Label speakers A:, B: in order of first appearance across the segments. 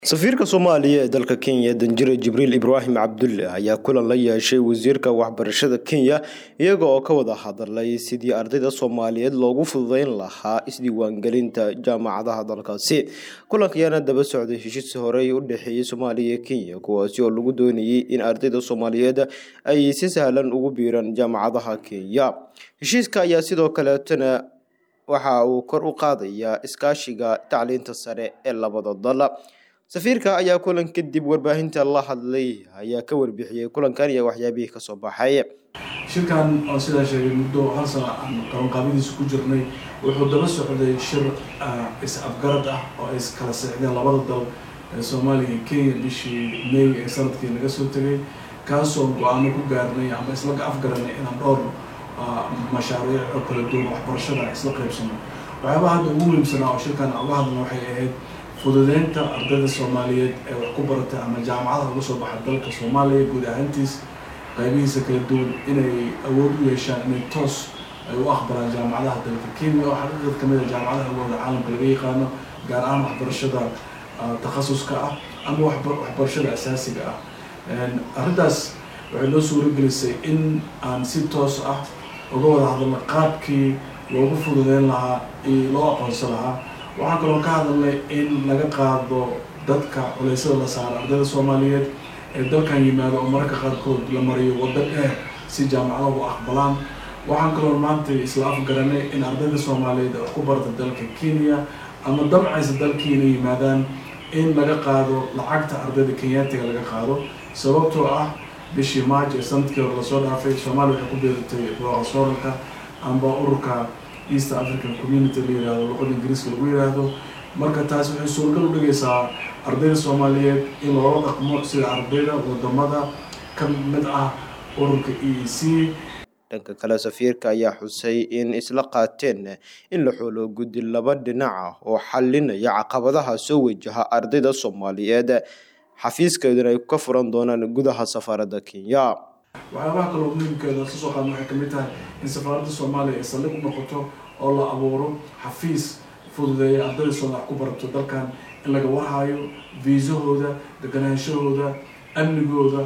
A: safiirka soomaaliya ee dalka kenya danjire jibriil ibraahim cabdulle ayaa kulan la yeeshay wasiirka waxbarashada kenya iyaga oo ka wada hadalay sidii ardayda soomaaliyeed loogu fududeyn lahaa isdiiwaangelinta jaamacadaha dalkaasi kulanka ayaana daba socday heshiis horey u dhexeeyey soomaaliya iyo kenya kuwaasi oo lagu doonayey in ardayda soomaaliyeed ay si sahlan ugu biiraan jaamacadaha kenya heshiiska ayaa sidoo kaleetana waxa uu kor u qaadayaa iskaashiga tacliinta sare ee labada dal safiirka ayaa kulan kadib warbaahinta la hadlay ayaa ka warbixiyey kulankan iyo waxyaabihii kasoo baxay
B: shirkan oo sidaa sheegay muddo hal sana aan qabanqaabadiisa ku jirnay wuxuu daba socday shir is-afgarad ah oo ay kala seexdeen labada dal ee soomaaliya iyo kenya bishii may ee sanadkii naga soo tegay kaasoo go-aano ku gaarnay ama isla afgaranay inaan dhowr mashaariic oo kala duwan waxbarashada isla qaybsano waxyaabaha hadda ugu muhiimsanaa oo shirkan uga hadlna waxay ahayd fududeynta ardayda soomaaliyeed ee wax ku baratay ama jaamacadaha uga soo baxa dalka soomaaliya guud ahaantiis qaybihiisa kala duwan inay awood u yeeshaan inay toos ay u aqbalaan jaamacadaha dalka kenya oo xaqiiqad kamid a jaamacadaha ugooda caalamka laga yaqaano gaar ahaan waxbarashada takhasuska ah ama waxbarashada asaasiga ah arrintaas waxay noo suuragelisay in aan si toos ah uga wada hadalno qaabkii loogu fududeyn lahaa iyo loo aqoonsan lahaa waxaan kaloo ka hadalnay in laga qaado dadka culeysada la saaro ardayda soomaaliyeed ee dalkan yimaado oo mararka qaarkood la mariyo waddo dheer si jaamacadaha u aqbalaan waxaan kaloo maanta isla afgaranay in ardayda soomaaliyeed ee wax ku barta dalka kenya ama damcaysa dalkiina yimaadaan in laga qaado lacagta ardayda kenyaatiga laga qaado sababtoo ah bishii march ee sanadkii hore lasoo dhaafay soomaaliya waxay ku beeratay roqasooralka amba ururka east african community la yihahdo luqada ingiriiska lagu yidhaahdo marka taas waxay suuragal u dhigaysaa ardayda soomaaliyeed in loola dhaqmo sida ardayda wadamada ka mid ah ururka e e c
A: dhanka kale safiirka ayaa xusay in isla qaateen in la xoolo guddi laba dhinac ah oo xalinaya caqabadaha soo wajaha ardayda soomaaliyeed xafiiskeeduna ay ka furan doonaan gudaha safaaradda kenya
B: waxyaabaha kaloo muhiimkeeda ka soo qaadna waxay kamid tahay in safaaradda soomaaliya ay saldhig u noqoto oo la abuuro xafiis fududeeya ardayda soomaaliya ku barato dalkan in laga warhayo viisahooda deganaanshahooda amnigooda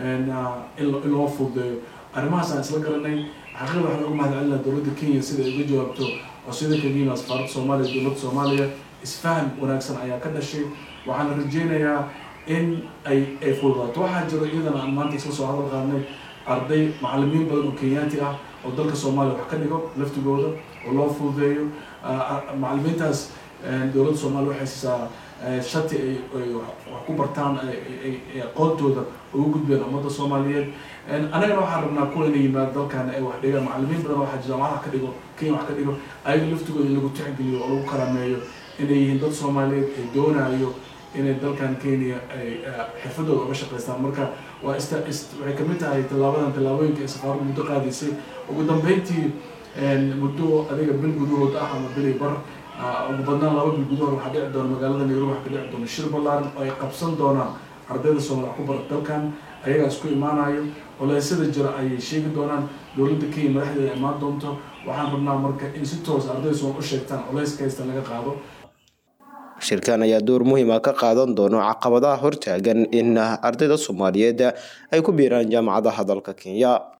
B: in loo fududeeyo arrimahaas aan isla garanay xaqiiqda waxaan uga mahad celinaa dowladda kenya sida ay uga jawaabto codsiyada kaga yimaa safaaradda soomaaliya dowladda soomaaliya isfahan wanaagsan ayaa ka dhashay waxaana rajeynayaa in ay ay fududaato waxaa jiro iyadana aan maanta isla soo hadal qaadnay arday macalimiin badan oo kenyaati ah oo dalka soomaaliya wax ka dhigo laftigooda oo loo fududeeyo macalimiintaas dowladda soomaaliya waxay siisaa shati ay ay wax ku bartaan ay aqoontooda ugu gudbeen ummadda soomaaliyeed annagana waxaan rabnaa kuwa inay yimaado dalkan ay wax dhigaan macalimiin badan waxaa jaamacadaha ka dhigo kenya wax ka dhigo ayaga laftigooda in lagu tixgeliyo oo lagu karaameeyo inay yihiin dad soomaaliyeed ay doonayo inay dalkan kenya ay xirfadooda uga shaqaystaan marka waa ist waxay kamid tahay tallaabadan tallaabooyinka ee safaaraddu muddo qaadaysay ugu dambeyntii muddo adiga bil gudahood ah ama bili bar ugu badnaan laba bil gudahood waxaa dhici doona magaalada nairobi waxa ka dhici doona shir ballaaran oo ay qabsan doonaan ardayda soomaaliya ku bara dalkan ayagaa isku imaanayo oleysyada jira ayay sheegi doonaan dowladda kenya madaxdeeda imaan doonto waxaan rabnaa marka in si toos ardayda soomaal u sheegtaan oleyska haysta laga qaado
A: shirkan ayaa door muhiima ka qaadan doono caqabadaha hortaagan in ardayda soomaaliyeed ay ku biiraan jaamacadaha dalka kenya